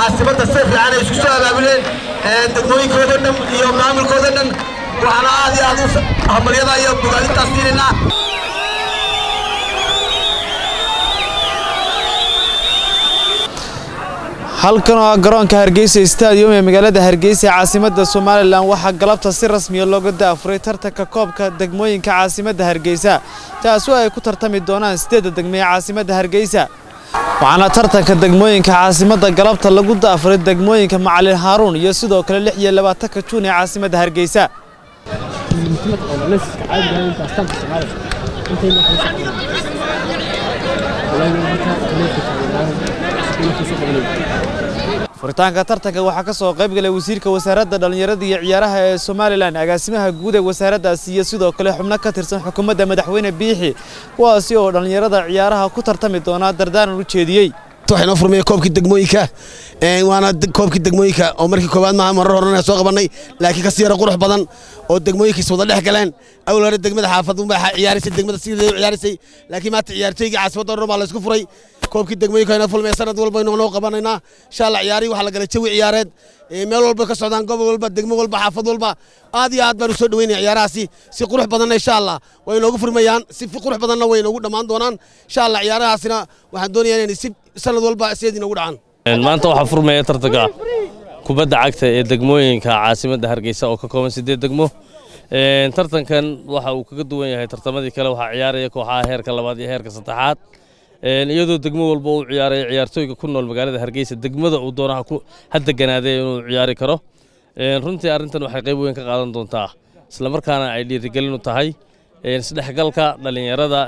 caasimadda si fiican ay isku soo abaabuleen degmooyinkooda dhan iyo maamulkooda dhan waxaana aad iyo aad u hambalyada iyo bogaadintaas siinaynaa halkan oo ah garoonka hargeysa stadium ee magaalada hargeysa ee caasimadda somalilan waxaa galabta si rasmiya looga daafuray tartanka koobka degmooyinka caasimadda hargeysa taasoo ay ku tartami doonaan sideedda degme ee caasimadda hargeysa waxaana tartanka degmooyinka caasimadda galabta lagu daafuray degmooyinka macalin haaruun iyo sidoo kale lix iyo labaatanka juun ee caasimadda hargeysa furitaanka tartanka waxaa ka soo qayb galay wasiirka wasaaradda dhallinyarada iyo ciyaaraha ee somalilan agaasimaha guud ee wasaaraddaasi iyo sidoo kale xubno ka tirsan xukuumadda madaxweyne biixi kuwaasi oo dhallinyarada ciyaaraha ku tartami doonaa dardaaran u jeediyey waxaynoo furmaya koobkii degmooyinka waana koobkii degmooyinka oo markii koowaad maaha marar horena soo qabannay laakiin kasii yara qurux badan oo degmooyinkiis wada dhex galeen awal hore degmada xaafadu baa ciyaaraysay degmada sideeda ciyaaraysay laakiin maanta ciyaartooygii caasimadda dhan baa la isku furay koobkii degmooyinka ayna fulmaya sanad walba aynu noo qabanaynaa insha allah ciyaarihii waxaa la galay jawi ciyaareed meel walba ka socdaan gobol walba degmo walba xaafad walba aad iyo aad baan u soo dhaweynaya ciyaarahaasi si qurux badanna insha allah way inoogu furmayaan si qurux badanna way inoogu dhammaan doonaan insha allah ciyaarahaasina waxaan doonayaa inay si sanad walba sideed inoogu dhacaan maanta waxaa furmaya tartanka kubadda cagta ee degmooyinka caasimadda hargeysa oo ka kooban sideed degmo tartankan waxa uu kaga duwan yahay tartamadii kale waxaa ciyaaraya kooxaha heerka labaad iyo heerka saddexaad iyadoo degmo walba uu ciyaaraya ciyaartooyga ku nool magaalada hargeysa degmada uu doonaha ha deganaadee inuu ciyaari karo runtii arrintan waxay qayb weyn ka qaadan doontaa islamarkaana ay dhiirigelin u tahay isdhexgalka dhallinyarada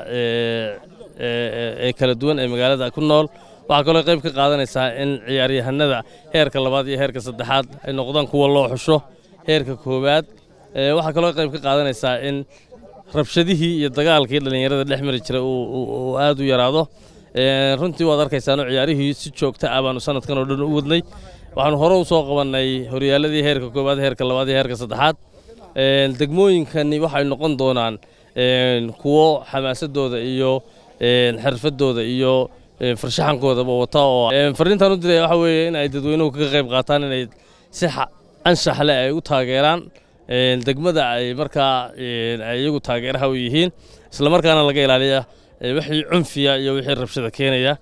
ee kala duwan ee magaalada ku nool waxaa kaloo qayb ka qaadanaysaa in ciyaaryahanada heerka labaad iyo heerka saddexaad ay noqdaan kuwa loo xusho heerka koowaad waxaa kaloo qayb ka qaadanaysaa in rabshadihii iyo dagaalkii dhallinyarada dhex mari jiray uu aad u yaraado runtii waad arkaysaano ciyaarihii si joogta ah baanu sanadkan oo dhan u wadnay waxaanu hore u soo qabannay horyaaladii heerka koowaad heerka labaad iyo heerka saddexaad degmooyinkani waxay noqon doonaan kuwo xamaasadooda iyo xirfadooda iyo farshaxankoodaba wata oo fariintan u diraya waxa weeye in ay dadweynuhu kaga qayb qaataan inay si anshax leh ay u taageeraan degmada ay markaa ay iyagu taageeraha u yihiin islamarkaana laga ilaaliya wixii cunfiya iyo wixii rabshada keenaya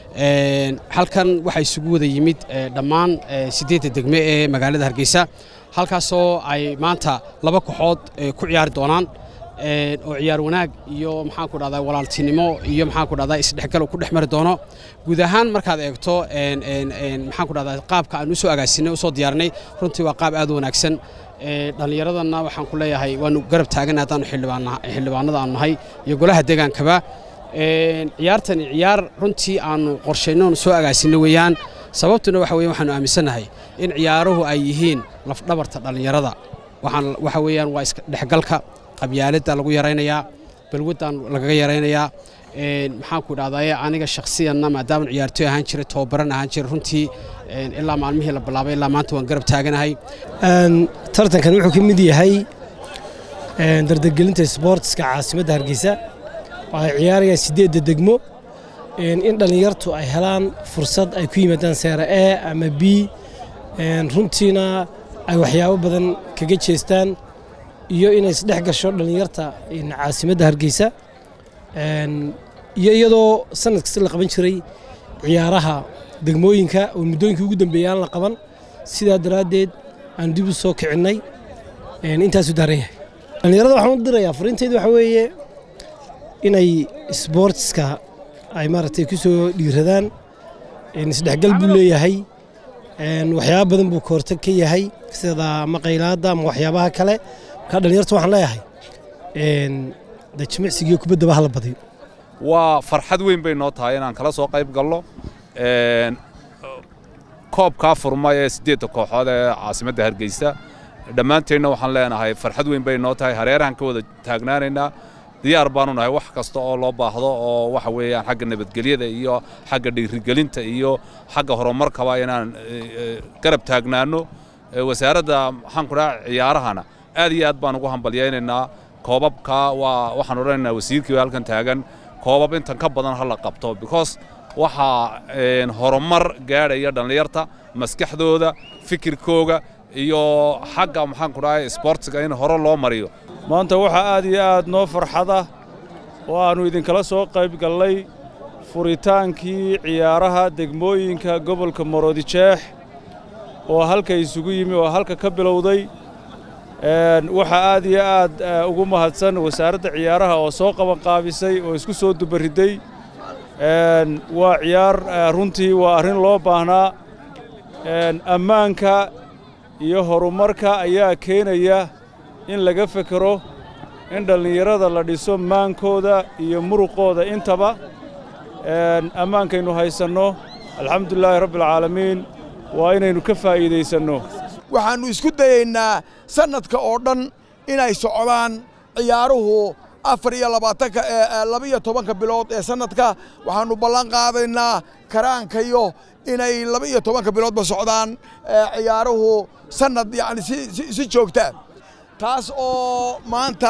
halkan waxaa isugu wada yimid dhammaan siddeedda degme ee magaalada hargeysa halkaasoo ay maanta laba kooxood ku ciyaari doonaan oo ciyaar wanaag iyo maxaan ku dhahdaa walaaltinimo iyo maxaan ku dhahdaa isdhexgal ku dhex mari doono guud ahaan markaad eegto maxaan ku dhahdaa qaabka aan u soo agaasinay u soo diyaarinay runtii waa qaab aad u wanaagsan dhallinyaradana waxaan ku leeyahay waanu garab taagan haddaanu xildhibaanada aanu nahay iyo golaha degaankaba ciyaartani ciyaar runtii aanu qorshayno soo agaasinno weeyaan sababtuna waxa weeye waxaanu aaminsannahay in ciyaaruhu ay yihiin lafdhabarta dhallinyarada waxaan waxa weeyaan waa isdhexgalka qabyaaladda lagu yaraynayaa balwaddan lagaga yaraynayaa maxaan ku dhahdaye aniga shakhsiyanna maadaama ciyaartooy ahaan jiray tobabaran ahaan jiray runtii ilaa maalmihii la bilaabay ilaa maanta waan garab taaganahay tartankan wuxuu ka mid yahay dardargelinta sboortiska caasimadda hargeysa waxay ciyaarayaan siddeedda degmo in dhallinyartu ay helaan fursad ay ku yimaadaan seera e ama b runtiina ay waxyaabo badan kaga jeestaan iyo inay isdhex gasho dhallinyarta caasimadda hargeysa iyo iyadoo sanad kasta la qaban jiray ciyaaraha degmooyinka oo muddooyinkii ugu dambeeyay aan la qaban sidaa daraaddeed aan dib u soo kicinnay intaasu daaran yahay dhallinyarada waxaan u dirayaa fariintayda waxa weeye inay sboortiska ay maaragtay ku soo dhiiradaan isdhexgal buu leeyahay waxyaaba badan buu kahortag ka yahay sida ama qaylaadda ama waxyaabaha kale markaa dhallinyarta waxaan leeyahay de jimicsigiiyo kubaddaba hala badiyo waa farxad weyn bay noo tahay inaan kala soo qayb galno koobkaa furma ee siddeedda kooxood ee caasimadda hargeysa dhammaanteenna waxaan leenahay farxad weyn bay noo tahay hareerahan ka wada taagnaanaynaa diyaar baanu nahay wax kasta oo loo baahdo oo waxa weeyaan xagga nabadgelyada iyo xagga dhiirigelinta iyo xagga horumarkaba inaan garab taagnaanno wasaaradda maxaan ku dhaha ciyaarahana aad iyo aad baan ugu hambalyaynaynaa koobabka waa waxaan odhanaynaa wasiirkii halkan taagan koobab intan ka badan ha la qabto because waxaa horumar gaadhaya dhallinyarta maskaxdooda fikirkooga iyo xagga maxaan ku dhahay isboortiga in hore loo mariyo maanta waxaa aad iyo aad noo farxada oo aannu idinkala soo qayb gallay furitaankii ciyaaraha degmooyinka gobolka maroodijeex oo halka isugu yimi oo halka ka bilowday waxaa aad iyo aad ugu mahadsan wasaaradda ciyaaraha oo soo qabanqaabisay oo isku soo dubaridday waa ciyaar runtii waa arrin loo baahnaa ammaanka iyo horumarka ayaa keenaya in laga fekero in dhallinyarada la dhiso maankooda iyo muruqooda intaba ammaankaynu haysanno alxamdulilaahi rabbialcaalamiin waa inaynu ka faa'iidaysanno waxaannu isku dayaynaa sannadka oo dhan inay socdaan ciyaaruhu afar iyo labaatanka laba-iyo tobanka bilood ee sannadka waxaannu ballan qaadaynaa karaankayo inay laba-iyo tobanka biloodba socdaan ciyaaruhu sannad yacni si joogtaa taas oo maanta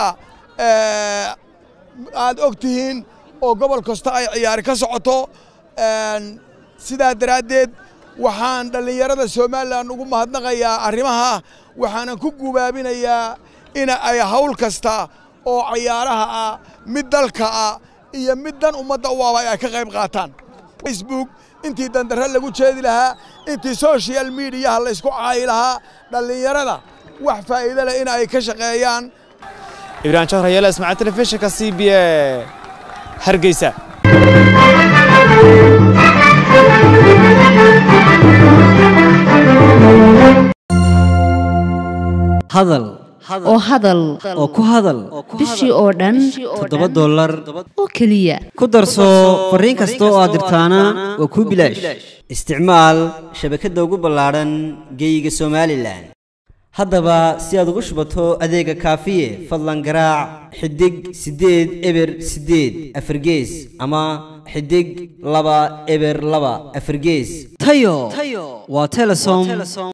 aad og tihiin oo gobol kasta ay ciyaari ka socoto sidaa daraaddeed waxaan dhallinyarada somalilan ugu mahadnaqayaa arrimaha waxaanan ku gubaabinayaa in ay hawl kasta oo ciyaaraha ah mid dalka ah iyo mid dan ummadda u aba ay ka qayb qaataan facebook intii dandarre lagu jeedi lahaa intii social mediyaha laysku caayi lahaa dhallinyarada wax faa'iido leh in ay ka shaqeeyaan ibrahim jahrayaala ismaaciil telefishinka c b a hargeysa hadal oo hadal oo ku hadal bishii oo dhan toddoba dollar oo keliya ku darso fariin kasta oo aad dirtaana waa kuu bilaash isticmaal shabakadda ugu ballaadhan geeyiga somalilan haddaba si aad ugu shubato adeega kaafiye fadlan garaac xidig siddeed eber siddeed afargees ama xidig laba eber laba afargees tayo waa telesom